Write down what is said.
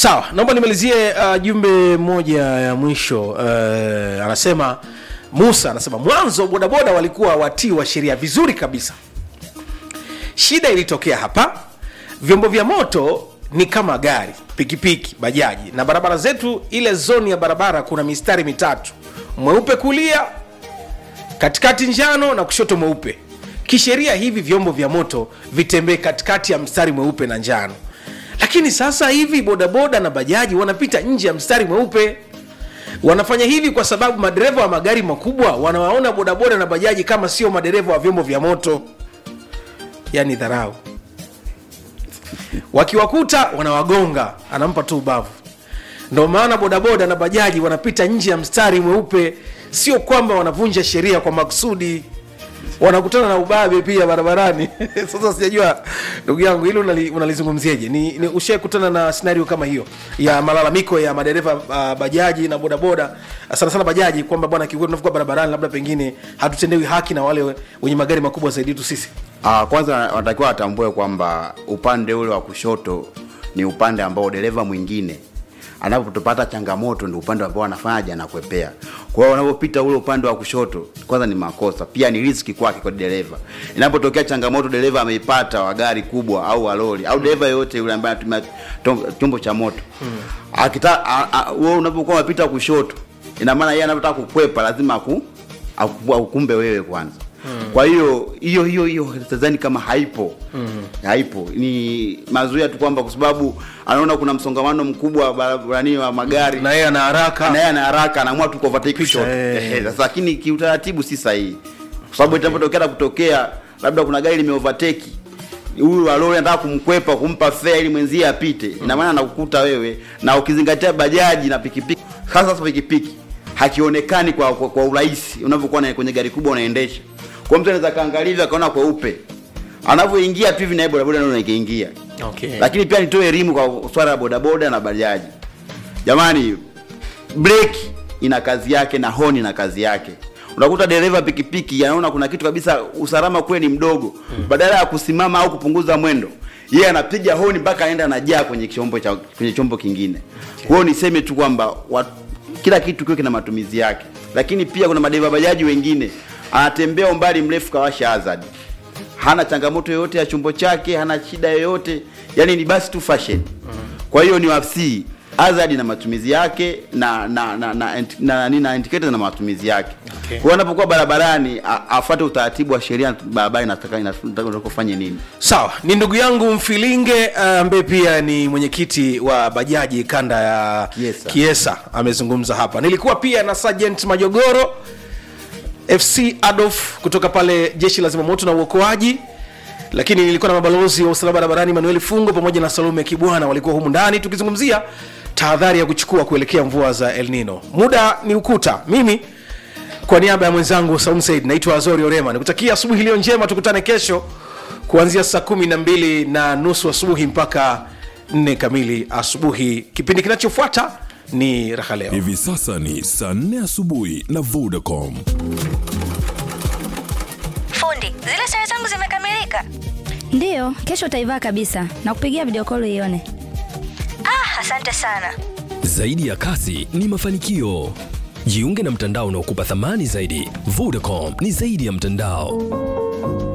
sawa naomba nimalizie uh, jumbe moja ya mwisho uh, anasema musa anasema mwanzo bodaboda walikuwa watii wa sheria vizuri kabisa shida ilitokea hapa vyombo vya moto ni kama gari pikipiki bajaji na barabara zetu ile zoni ya barabara kuna mistari mitatu mweupe kulia katikati njano na kushoto mweupe kisheria hivi vyombo vya moto vitembee katikati ya mstari mweupe na njano lakini sasa hivi bodaboda na bajaji wanapita nje ya mstari mweupe wanafanya hivi kwa sababu madereva wa magari makubwa wanawaona bodaboda na bajaji kama sio madereva wa vyombo vya moto yani dharau wakiwakuta wanawagonga anampa tu ubavu ndo maana bodaboda na bajaji wanapita nje ya mstari mweupe sio kwamba wanavunja sheria kwa makusudi wanakutana na ubabe pia barabarani sasa sijajua ndugu yangu hilo unali- unalizungumziaje ni, ni ushai kutana na scenario kama hiyo ya malalamiko ya madereva uh, bajaji na bodaboda sana sana bajaji kwamba bwana kiukweli tunavyokuwa barabarani labda pengine hatutendewi haki na wale wenye magari makubwa zaidi yetu sisi Ah, kwanza wanatakiwa watambue kwamba upande ule wa kushoto ni upande ambao dereva mwingine anapotopata changamoto ndio upande ambao anafanyaje anakwepea. Kwa hiyo wanapopita ule upande wa kushoto, kwanza ni makosa, pia ni riski kwake kwa dereva. Inapotokea changamoto dereva ameipata wa gari kubwa au wa lori au dereva yoyote yule ambaye anatumia tom- chombo cha moto akita a- a- wewe unapokuwa unapita kushoto, ina maana yeye anapotaka kukwepa lazima aku aku- akukumbe wewe kwanza kwa hiyo hiyo hiyo hiyo tazani kama haipo haipo ni mazuia tu kwamba kwa sababu anaona kuna msongamano mkubwa wa barabarani wa magari na yeye ana haraka na yeye ana haraka anaamua tu kuovertake Pisha, short eh. Ehe, sasa lakini kiutaratibu si sahihi kwa sababu itapotokea na kutokea labda kuna gari limeovertake huyu wa lori anataka kumkwepa kumpa fare ili mwenzie apite ina maana anakukuta wewe na ukizingatia bajaji na pikipiki hasa sasa pikipiki hakionekani kwa, kwa, kwa urahisi unavyokuwa na- kwenye gari kubwa unaendesha kwa mtu anaweza kaangalia hivi akaona kweupe anavyoingia tu hivi naye bodaboda ndio anaingia okay. lakini pia nitoe elimu kwa swala la bodaboda na bajaji jamani breki ina kazi yake na honi ina kazi yake unakuta dereva pikipiki anaona kuna kitu kabisa usalama kule ni mdogo badala ya kusimama au kupunguza mwendo yeye anapiga honi mpaka aenda anajaa kwenye chombo cha kwenye chombo kingine kwa hiyo niseme tu kwamba wa- kila kitu kiwe kina matumizi yake lakini pia kuna madereva bajaji wengine anatembea umbali mrefu kawasha hazard hana changamoto yoyote ya chombo chake hana shida yoyote yani ni basi tu fashion kwa hiyo ni wafsii hazard na matumizi yake na na na na, na, na, na, na indicator na matumizi yake Okay. kwa hiyo anapokuwa barabarani a- afuate utaratibu wa sheria barabara inataka inataka kufanya nini sawa ni ndugu yangu mfilinge uh, ambaye pia ni mwenyekiti wa bajaji kanda ya Kiesa. kiesa amezungumza hapa nilikuwa pia na sergeant majogoro fc adolf kutoka pale jeshi la zimamoto na uokoaji lakini nilikuwa na mabalozi wa usalama barabarani manuel fungo pamoja na salome kibwana walikuwa humu ndani tukizungumzia tahadhari ya kuchukua kuelekea mvua za el nino muda ni ukuta mimi kwa niaba ya mwenzangu Saum Said naitwa Azori Orema, nikutakia asubuhi iliyo njema. Tukutane kesho kuanzia saa kumi na mbili na nusu asubuhi mpaka nne kamili asubuhi. Kipindi kinachofuata ni raha leo. Hivi sasa ni saa 4 asubuhi na Vodacom. Fundi, zile sare zangu zimekamilika. ndiyo kesho utaivaa kabisa na kupigia video call ione Ah, asante sana. Zaidi ya kasi ni mafanikio. Jiunge na mtandao unaokupa thamani zaidi. Vodacom ni zaidi ya mtandao.